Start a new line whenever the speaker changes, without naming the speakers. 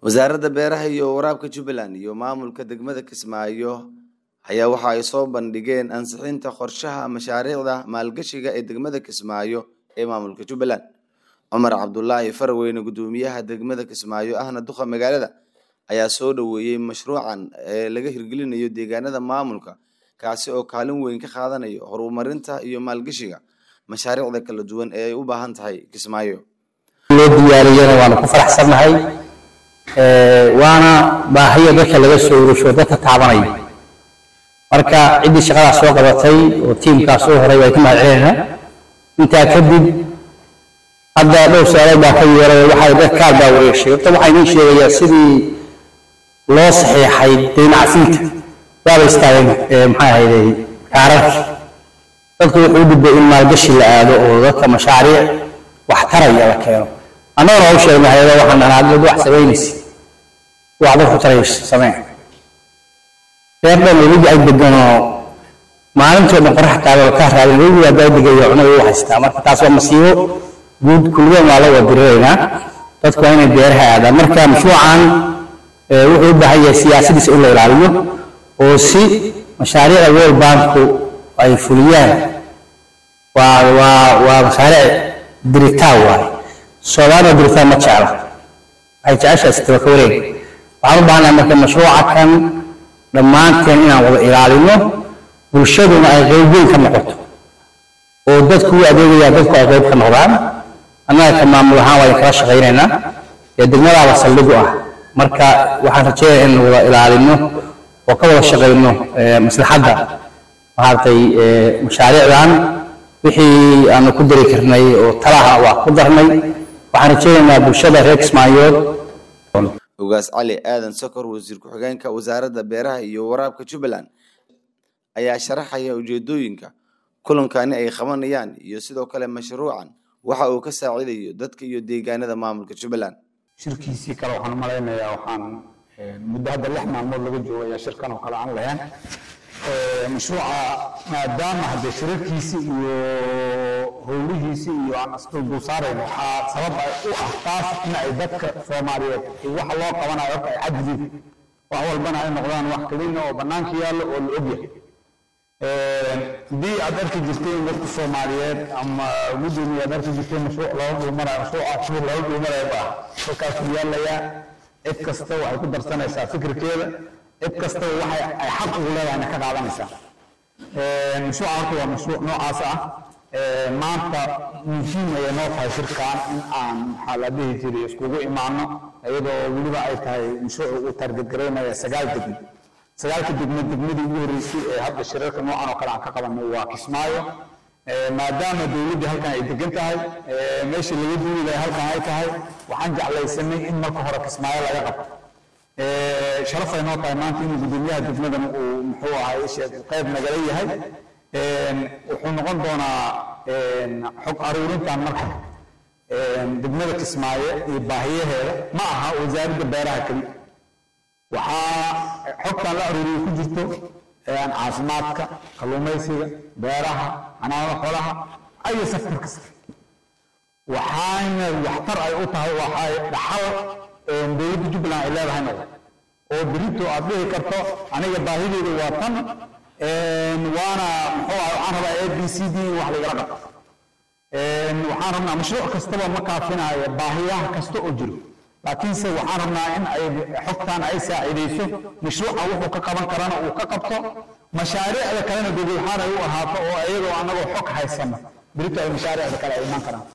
wasaaradda beeraha iyo waraabka jubbaland iyo maamulka degmada kismaayo ayaa waxa ay soo bandhigeen ansixinta qorshaha mashaariicda maalgashiga ee degmada kismaayo ee maamulka jubbaland cumar cabdulaahi faraweyne gudoomiyaha degmada kismaayo ahna duqa magaalada ayaa soo dhoweeyey mashruucan ee laga hirgelinayo deegaanada maamulka kaasi oo kaalin weyn ka qaadanayo horumarinta iyo maalgashiga mashaariicda kala duwan ee ay u baahan tahay kismaayo
loo diyaariyana waanu ku faraxsannahay waana baahiyo dadka laga soo urusho dadka taabanaya marka ciddii shaqadaas soo qabatay oo tiimkaas soo horay waa ka mahadcelinaynaa intaa kadib hadda dhowr su-aalood baa ka yeeray waxay dad kaar baa wareegshay horta waxaa inoo sheegayaa sidii loo saxiixay daynacsiinta waaba istaageen maxay ahayday kaararkii dadku wuxuu u dhibay in maalgashi la aado oo dadka mashaariic wax taraya la keeno annagana waa u sheegnay hayada waxaan dhahnaa dad wax samaynaysa wax dadku taraysa samee reer dhan webiga ay deganoo maalintoo dhan qorax taagoo ka raadin webiga haddaa degayo cunada u haystaa marka taas waa masiibo guud kulligoon waa la wadiriraynaa dadku waa inay beeraha aadaan marka mashruucan wuxuu u baahan yahay siyaasadiisa in la ilaaliyo oo si mashaariicda world banku ay fuliyaan waa waa waa mashaariic diritaan waaye soomaalida diritaan ma jecla waxay jeceshahay sitaba ka wareeg waxaan u baahanahay marka mashruuca kan dhammaanteen inaan wada ilaalino bulshaduna ay qayb weyn ka noqoto oo dadku u adeegaya dadku ay qayb ka noqdaan annaga ka maamul ahaan waa kala shaqaynaynaa ee degmadaaba saldhig u ah marka waxaan rajeynaya in wada ilaalino oo ka wada shaqayno maslaxadda maaragtay mashaariicdan wixii aanu ku dari karnay oo talaha waa ku darnay waxaan rajeynaynaa bulshada reer kismaayood
ogaas cali aadan sokor wasiir ku-xigeenka wasaaradda beeraha iyo waraabka jubbaland ayaa sharaxaya ujeedooyinka kulankani ay qabanayaan iyo sidoo kale mashruucan waxa uu ka saacidayo dadka iyo deegaanada maamulka jubbaland
shirkiisii kale waxaan malaynayaa waxaan muddo hadda lix maalmood laga joogo ayaa shirkan oo kale aan lahayn mashruuca maadaama haddee shirarkiisi iyo howlihiisi iyo aan isdul saarayn waxaa sabab u ah taas in ay dadka soomaaliyeed waxa loo qabanayo horta ay cadyiin wax walbana ay noqdaan wax keliina oo bannaanka yaallo oo la ogyahay haddii aad arki jirteen dadka soomaaliyeed ama gudoomiye aad arki jirteen mashruuc looga dhulmanayo mashruuca shur looga dhulmanayo baa halkaasuu yaalayaa cid kasta waxay ku darsanaysaa fikirkeeda cid kastaba waxay ay xaq ugu leedahayna ka qaadanaysaa mashruuca horta waa mashruuc noocaas ah maanta muhiim ayay noo tahay shirkan in aan maxaa la dhihi jiray iskugu imaano iyadoo weliba ay tahay mashruuc uu targetgaraynaya sagaal degmo sagaalka degmo degmadii ugu horreysay ee hadda shirarka noocan oo kale aan ka qabanay waa kismaayo maadaama dowladdii halkan ay degan tahay meeshii laga duuli lahay halkan ay tahay waxaan jeclaysanay in marka hore kismaayo laga qabto sharaf ay noo tahay maanta inuu gudoomiyaha degmadan uu muxuu ahay qayb nagala yahay wuxuu noqon doonaa xog aruurintan marka degmada kismaayo iyo baahiyaheeda ma aha wasaaradda beeraha keliya waxaa xogtan la aruuriyo ku jirto caafimaadka kalluumaysiga beeraha xanaanada xoolaha ayo sektor kasta waxaana waxtar ay u tahay waxay dhaxal dowladda jubbaland ay leedahay noqdo oo berito aad dhihi karto aniga baahideedu waa tan waana muxuu ah waxaan rabaa a b c d in wax lagala qabto waxaan rabnaa mashruuc kastaba ma kaafinayo baahiyaha kasta oo jiro laakiinse waxaan rabnaa in ay xogtan ay saacidayso mashruuca wuxuu ka qaban karana uu ka qabto mashaariicda kalena dowlad ahaan ay u ahaato oo iyadoo annagoo xog haysano berito ay mashaariicda kale ay iman karaan